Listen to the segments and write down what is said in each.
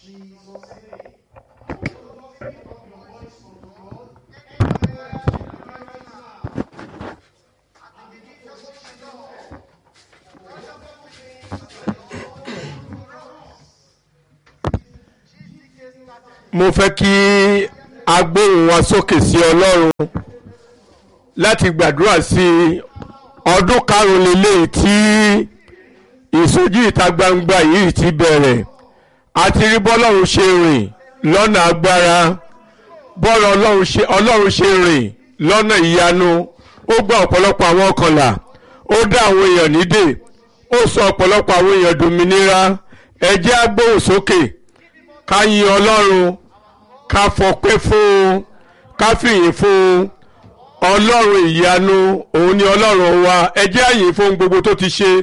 mo fẹ́ kí a gbóhùn wa sókè sí ọlọ́run láti gbàdúrà sí ọdún karùn-ún lélẹ́yìí tí ìsọjí ìta gbangba yìí ti bẹ̀rẹ̀ àti rí bọ́lọ́run ṣe rìn lọ́nà agbára bọ́ọ̀lù ọlọ́run ṣe ọlọ́run ṣe rìn lọ́nà ìyanu ó gba ọ̀pọ̀lọpọ̀ àwọn ọkànlá ó dá àwọn èèyàn nídè ó sọ ọ̀pọ̀lọpọ̀ àwọn èèyàn dòmìnira ẹ jẹ́ á gbóhùn sókè ká yin ọlọ́run ká fọpẹ́ fún un ká fìyìn fún un ọlọ́run ìyanu òun ni ọlọ́run wa ẹ jẹ́ á yìn fún gbogbo tó ti ṣe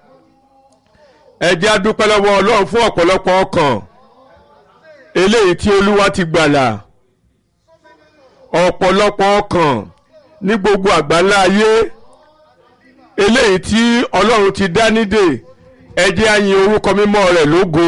ẹ jẹ́ á dúpẹ́ lọ́wọ́ ọlọ́run fún ọ̀pọ̀lọpọ̀ ọkàn eléyìí tí olúwa ti gbàlà ọ̀pọ̀lọpọ̀ ọkàn ní gbogbo àgbáńlá ayé eléyìí tí ọlọ́run ti dá nídè ẹ jẹ́ á yìn orúkọ mímọ́ rẹ̀ lógo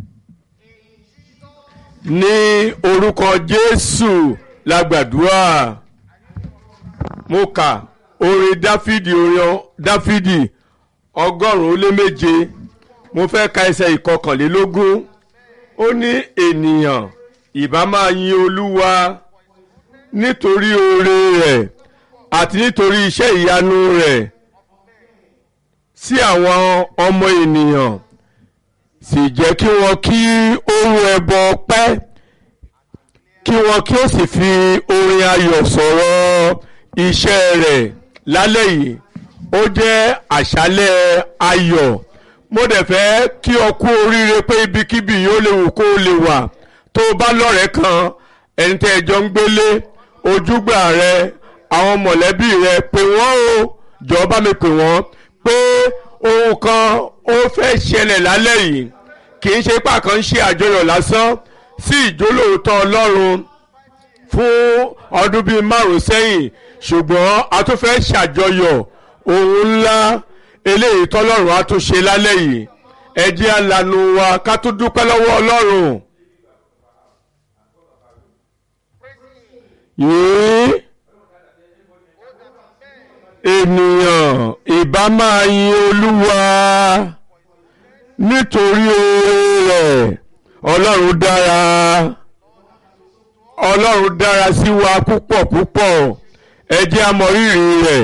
ní orúkọ jésù la gbàdúrà mo kà orin dáfídì orin dáfídì ọgọ́rùn-ún ó lé méje mo fẹ́ ka ẹsẹ̀ ìkọkànlélógún ó ní ènìyàn ìbá máa yin olúwa nítorí oore rẹ̀ àti nítorí iṣẹ́ ìyanu rẹ̀ sí àwọn ọmọ ènìyàn sì jẹ́ kí wọ́n kí ohun ẹbọ pẹ́ kí wọ́n kí ó sì fi orin ayọ̀ sọ̀rọ̀ iṣẹ́ rẹ̀ lálẹ́ yìí ó jẹ́ àṣálẹ́ ayọ̀ mo dẹ̀ fẹ́ kí ọ kú oríire pé ibikíbi yóò lè wù kó o lè wà tó o bá lọ́rẹ̀ẹ́ kan ẹni tẹ́ ẹ jọ ń gbélé ojúgbà rẹ àwọn mọ̀lẹ́bí rẹ pè wọ́n o jọ̀ọ́ bá mi pè wọ́n pé ohun kan ó fẹ́ ṣẹlẹ̀ lálẹ́ yìí kì í ṣe pàkan ń ṣe àjọyọ̀ lásán sí ìjólóòótọ́ ọlọ́run fún ọdún bíi márùn-ún sẹ́yìn ṣùgbọ́n a tún fẹ́ ṣàjọyọ̀ ohun ńlá eléyìí tọ́lọ́run á tún ṣe lálẹ́ yìí ẹ jẹ́ á lanu wa ká tún dúpẹ́ lọ́wọ́ ọlọ́run. yìí ènìyàn ìbá máa yin olúwa nítorí oore rẹ̀ ọlọ́run dára ọlọ́run dára sí wa púpọ̀ púpọ̀ ẹ jẹ́ á mọ rírì rẹ̀.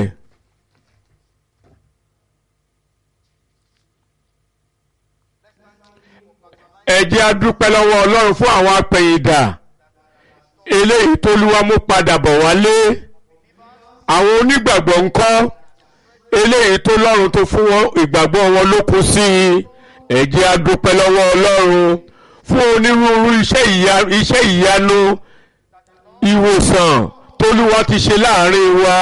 ẹ jẹ́ á dúpẹ́ lọ́wọ́ ọlọ́run fún àwọn apẹ̀yìndà eléyìí tó lúwa mú padà bọ̀ wálé àwọn onígbàgbọ́ ńkọ́ eléyìí tó lọ́run tó fún wọn ìgbàgbọ́ wọn ló kú sí i ẹ jẹ́ á dúpẹ́ lọ́wọ́ ọlọ́run fún onírúurú iṣẹ́ ìyanu ìwòsàn tólúwa ti ṣe láàrin wa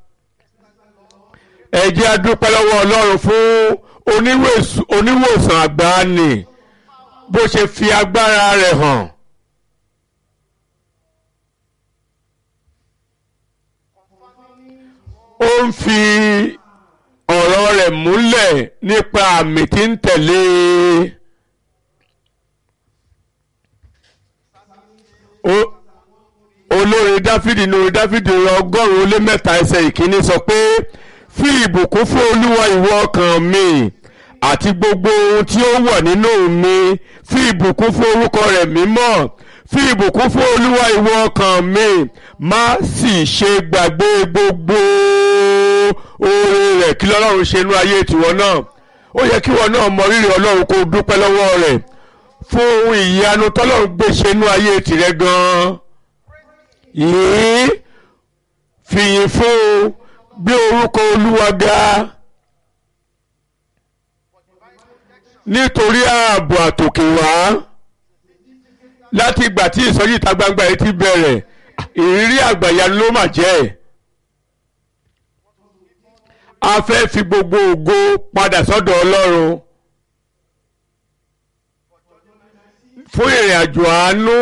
ẹ jẹ́ á dúpẹ́ lọ́wọ́ ọlọ́run fún oníwòsàn àgbáni bó ṣe fi agbára rẹ̀ hàn. ó ń fi ọ̀rọ̀ rẹ̀ múlẹ̀ nípa àmì tí ń tẹ̀lé olórin dáfídì ní orin dáfídì ọgọ́rùn-ún ó lé mẹ́ta ẹsẹ̀ ìkíní sọ pé fi ìbùkún fún olúwa ìwọ ọkàn mi àti gbogbo ohun tí ó wà nínú mi fi ìbùkún fún orúkọ rẹ̀ mímọ́ fi ìbùkún fún olúwa ìwọ ọkàn mi má sì ṣe gbàgbé gbogbo oore rẹ̀ kí lọ́lọ́run ṣe inú ayé tiwọn náà ó yẹ kí wọn náà mọ rírì ọlọ́run kó dúpẹ́ lọ́wọ́ rẹ̀ fún ohun ìyanu tọ́lọ́run gbé ṣe inú ayé tìrẹ gan-an yìí fìyìn fún gbé orúkọ olúwa ga nítorí ààbò àtòkè wá láti ìgbà tí ìsọjí ìta gbangba yìí ti bẹ̀rẹ̀ ìrírí àgbàyanu ló mà jẹ́ a fẹ́ fi gbogbo ògo padà sọ́dọ̀ ọlọ́run fún ìrìn àjò àánú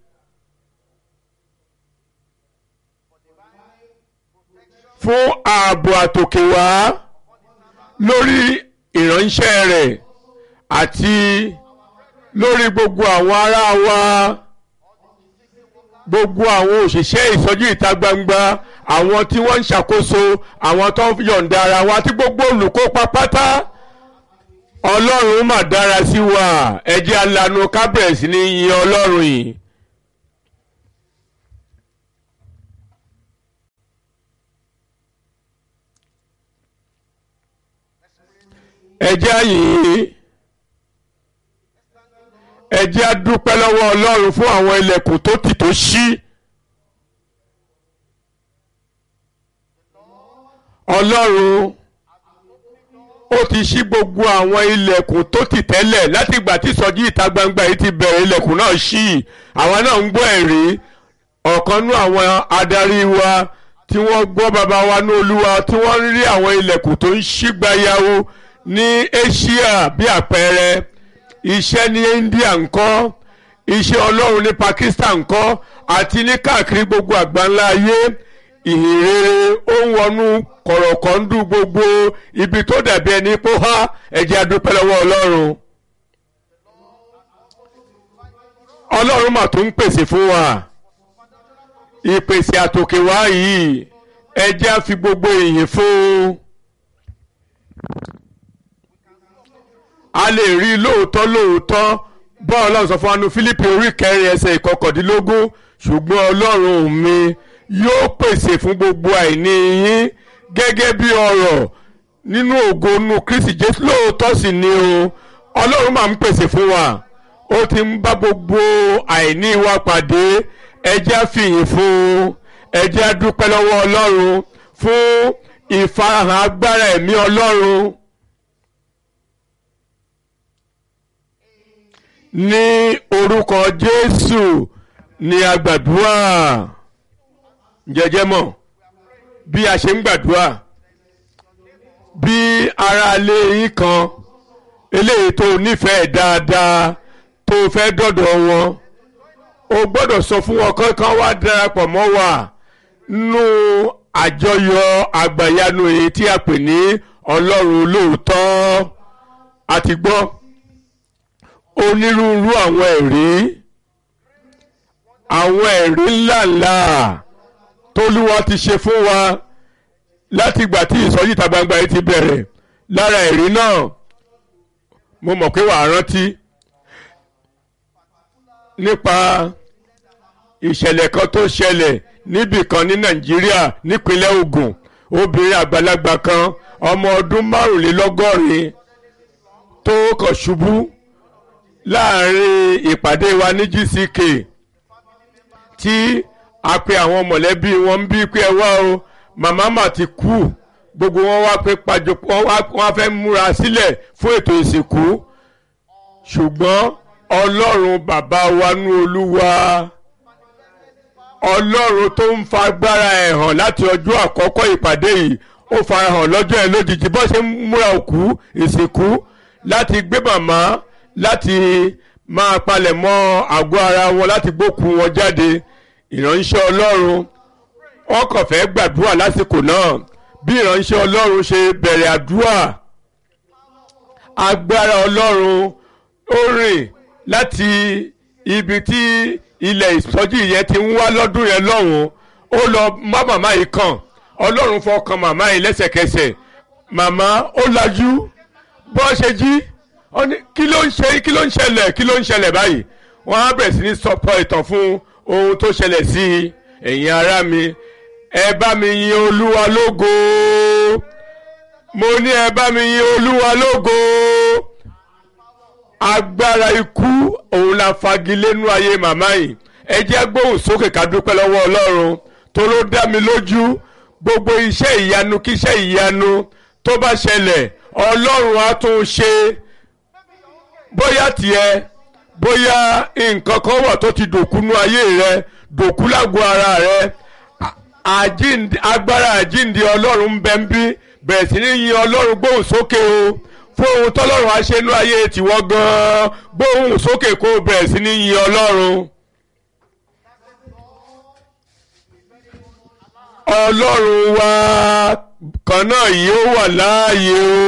fún ààbò àtòkè wá lórí ìránṣẹ́ rẹ̀ àti lórí gbogbo àwọn ará wa gbogbo àwọn òṣìṣẹ́ ìsọjí ìta gbangba àwọn tí wọ́n ń ṣàkóso àwọn tó ń yọ̀ǹda ara wa àti gbogbo olùkópa pátá ọlọ́run mà dára sí wa ẹ jẹ́ alanu kábẹ̀rẹ̀sì ní yin ọlọ́run yìí. ẹ jẹ́ àyìn ẹ jẹ́ á dúpẹ́ lọ́wọ́ ọlọ́run fún àwọn ilẹ̀kùn tó tì tó ṣí. ọlọ́run ó ti ṣí gbogbo àwọn ilẹ̀kùn tó tì tẹ́lẹ̀ láti ìgbà tí ìsọjí ìta gbangba yìí ti bẹ̀rẹ̀ ilẹ̀kùn náà ṣí àwọn náà ń gbọ́ ẹ̀rí ọ̀kan nú àwọn adarí wa tí wọ́n gbọ́ bàbá wa ní olúwa tí wọ́n ń rí àwọn ilẹ̀kùn tó ń ṣí gbayawo ní Asia bí àpẹẹrẹ iṣẹ́ ní India ńkọ́ iṣẹ́ ọlọ́run ní Pakistan ńkọ́ àti ní káàkiri gbogbo àgbáńlá ayé ìhìnrere ó ń wọnú kọ̀rọ̀kọ̀ndú gbogbo ibi tó dàbí ẹni pó há ẹ̀jẹ̀ adúpẹ́ lọ́wọ́ ọlọ́run. ọlọ́run mà tún ń pèsè fún wa ìpèsè àtòkè wá yìí ẹ̀jẹ̀ á fi gbogbo ìyìn fún un. a lè rí lóòótọ́ lóòótọ́ bọ́ọ̀ ọlọ́run sọ fún anu Fílípì orí kẹrin ẹsẹ̀ ìkọkàndínlógún ṣùgbọ́n ọlọ́run mi yóò pèsè fún gbogbo àìní yín gẹ́gẹ́ bí ọrọ̀ nínú ògo nínú Kristi Jésù lóòótọ́ sì ni o ọlọ́run máa ń pèsè fún wa ó ti ń bá gbogbo àìní wa pàdé ẹ jẹ́ á fìyìn fún ẹ jẹ́ á dúpẹ́ lọ́wọ́ ọlọ́run fún ìfarahàn agbára ẹ̀mí ọlọ́run. ní orúkọ Jésù ni a gbàdúrà jẹjẹ mọ̀ bí a ṣe ń gbàdúrà bí aráalé yín kan eléyìí tó nífẹ̀ẹ́ dáadáa tó fẹ́ dọ̀dọ̀ wọn o gbọ́dọ̀ sọ fún wọn kankan wá darapọ̀ mọ́ wa nínú àjọyọ̀ àgbàyanu èyí tí a pè ní Ọlọ́run lóòótọ́ àti gbọ́ onírúurú àwọn ẹ̀rí àwọn ẹ̀rí ńláńlá tólúwa ti ṣe fún wa láti ìgbà tí ìsọjí ìta gbangba yìí ti bẹ̀rẹ̀ lára ẹ̀rí náà mo mọ̀ pé wàá rántí nípa ìṣẹ̀lẹ̀ kan tó ṣẹlẹ̀ níbì kan ní Nàìjíríà nípínlẹ̀ Ògùn obìnrin àgbàlagbà kan ọmọ ọdún márùnlélọ́gọ́rin tó kàn ṣubú láàrin ìpàdé wa ní GCK tí a pe àwọn mọ̀lẹ́bí wọn ń bí pé ẹ wá o màmá mà ti kú gbogbo wọn wá pé pàjọ wọn fẹ́ múra sílẹ̀ fún ètò ìsìnkú ṣùgbọ́n ọlọ́run bàbá wa nú olúwa ọlọ́run tó ń fa agbára ẹ̀ hàn láti ọjọ́ àkọ́kọ́ ìpàdé yìí ó farahàn lọ́jọ́ ẹ̀ lójijì bó ṣe ń múra òkú ìsìnkú láti gbé màmá láti máa palẹ̀ mọ́ àgọ́ ara wọn láti gbókùn wọn jáde ìránṣẹ́ ọlọ́run wọn kàn fẹ́ gbàdúrà lásìkò náà bí ìránṣẹ́ ọlọ́run ṣe bẹ̀rẹ̀ àdúrà agbára ọlọ́run ó rìn láti ibi tí ilẹ̀ ìsọjí yẹn ti ń wá lọ́dún yẹn lọ́hùn ó lọ má màmá yìí kàn ọlọ́run fọkàn màmá yìí lẹ́sẹ̀kẹsẹ̀ màmá ó lajú bọ́ ṣe jí ó ní kí ló ń ṣe kí ló ń ṣẹlẹ̀ kí ló ń ṣẹlẹ̀ báyìí wọ́n á bẹ̀rẹ̀ sí ní sọpọ̀ ìtàn fún ohun tó ṣẹlẹ̀ sí i ẹ̀yin ará mi ẹ bá mi yin olúwa lógo mo ní ẹ bá mi yin olúwa lógo agbára ikú òun la fagilé nú ayé màmá yìí ẹ jẹ́ gbóhùn sókè ká dúpẹ́ lọ́wọ́ ọlọ́run tó ló dá mi lójú gbogbo iṣẹ́ ìyanu kíṣẹ́ ìyanu tó bá ṣẹlẹ̀ ọlọ́run á tún ṣe bóyá tiẹ̀ bóyá nǹkan kan wà tó ti dòkúnú ayé rẹ dòkú lágbo ara rẹ agbára àjíǹde ọlọ́run ń bẹ ń bí bẹ̀rẹ̀ sí ní yin ọlọ́run gbóhùn sókè o fún ohun tọ́lọ́run á ṣe inú ayé tiwọ́ gan-an gbóhùn sókè kó bẹ̀rẹ̀ sí ní yin ọlọ́run. ọlọ́run wa kan náà yìí ó wà láàyè o.